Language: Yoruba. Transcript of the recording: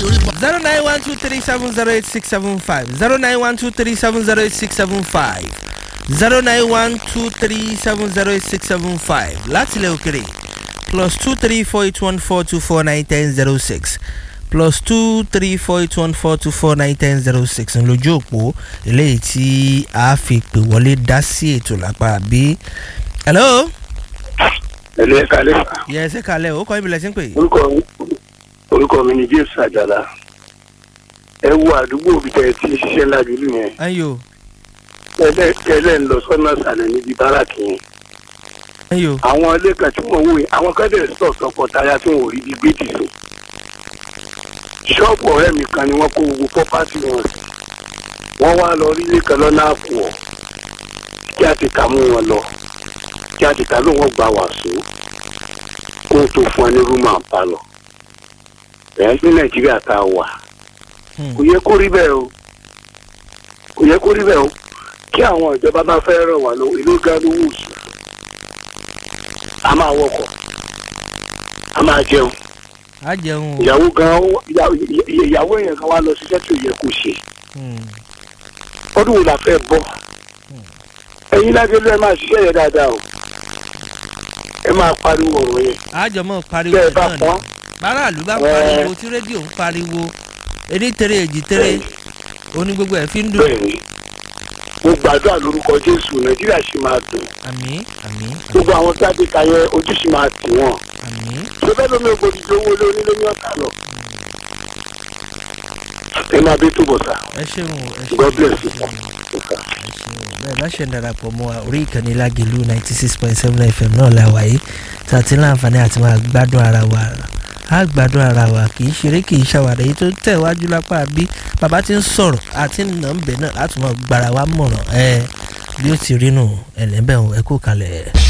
orí pa. zero nine one two three seven zero eight six seven five zero nine one two three seven zero eight six seven five zero nine one two three seven zero eight six seven five láti ilẹ̀ òkèrè plus two three four eight one four two four nine ten zero six plus two three four eight one four two four nine ten zero six ń lójú òpó eléyìí tí a fi pè wọlé dá sí ètò lápá bí. hello. ẹlẹ́ ẹ̀ka lẹ́fà yẹ ẹsẹ̀ kalẹ̀ ó kọ́ ibìlẹ̀ sí ń pè. orúkọ orúkọ mi ni james àjàlá ẹ wo àdúgbò bí tẹ ti ṣiṣẹ́ lájúlù yẹn ayo tẹ́lẹ̀ tẹ́lẹ̀ ń lọ sọ́nà sàlẹ̀ níbi báràkì yẹn ayo àwọn ilé kan tí wọ́n wò yẹn àwọn kan dẹ̀ sọ̀ tọkọtaya tí wọ́n ò rí bí gbé dì sí ṣọ́ọ̀bù ọ̀rẹ́ mi kan ni wọ́n kó gbogbo pọ́pátì wọn sí wọ́n wá lọ rí ilé kan lọ́nà àpò ọ̀ kí á ti kà mú wọn lọ kí á ti kà ló wọ́n gba wàásù kó o tó fún ẹ ní rúmà ń pa lọ ẹ̀ ní nàìjíríà tá a wà Hmm. kò yẹ kó rí bẹ́ẹ̀ o kò yẹ kó rí bẹ́ẹ̀ o kí àwọn ìjọba bá fẹ́ ràn wá lọ ìlú ga lówó oṣù a máa wọkọ̀ a máa jẹun á jẹun o. ìyàwó gan ìyàwó ìyàwó èèyàn kan wá lọ ṣiṣẹ́ tí ò yẹ kó ṣe Hmm. ọdún wo la fẹ́ bọ́ ẹ̀yin lágbèlú ẹ máa ṣiṣẹ́ yẹn dáadáa o ẹ máa pariwo ọ̀rọ̀ yẹn àjọmọ pariwo bẹ́ẹ̀ bá náà ni pọ́n báràlú bá Ẹ. pariwo tí rédíò ń pariwo èdè tèrè èjì tèrè oní gbogbo ẹ̀ fi ń dùn bẹ́ẹ̀ ni mo gbàdúrà lórúkọ jésù nàìjíríà ṣì máa dùn àmì àmì gbogbo àwọn tí a ti kà yẹn ojú ṣì máa tì wọ́n. àmì ṣẹfẹ lómi ògbóni tó owó lé onílé ní ọ̀tá lọ. ẹ máa bí túbọ̀ sá ẹ ṣeun o, ẹ ṣeun God bless you. ẹ ṣeun bẹ́ẹ̀ bá ṣe ń darapọ̀ mọ́ wa orí ìkànnì lágẹ̀lú ninety six point seven fm náà la wáyé tí a ti ní àǹfààní àti máa gbádùn ara wa á gbádùn ara wa kì í ṣeré kì í ṣàwàdà èyí tó tẹ̀ wájú lápá bí bàbá ti ń sọ̀rọ̀ àti nà ń bẹ̀ náà láti máa gbára wa mọ̀ràn ẹ bí ó ti rí nù ẹ̀lẹ́bẹ̀ ẹ kú kalẹ̀.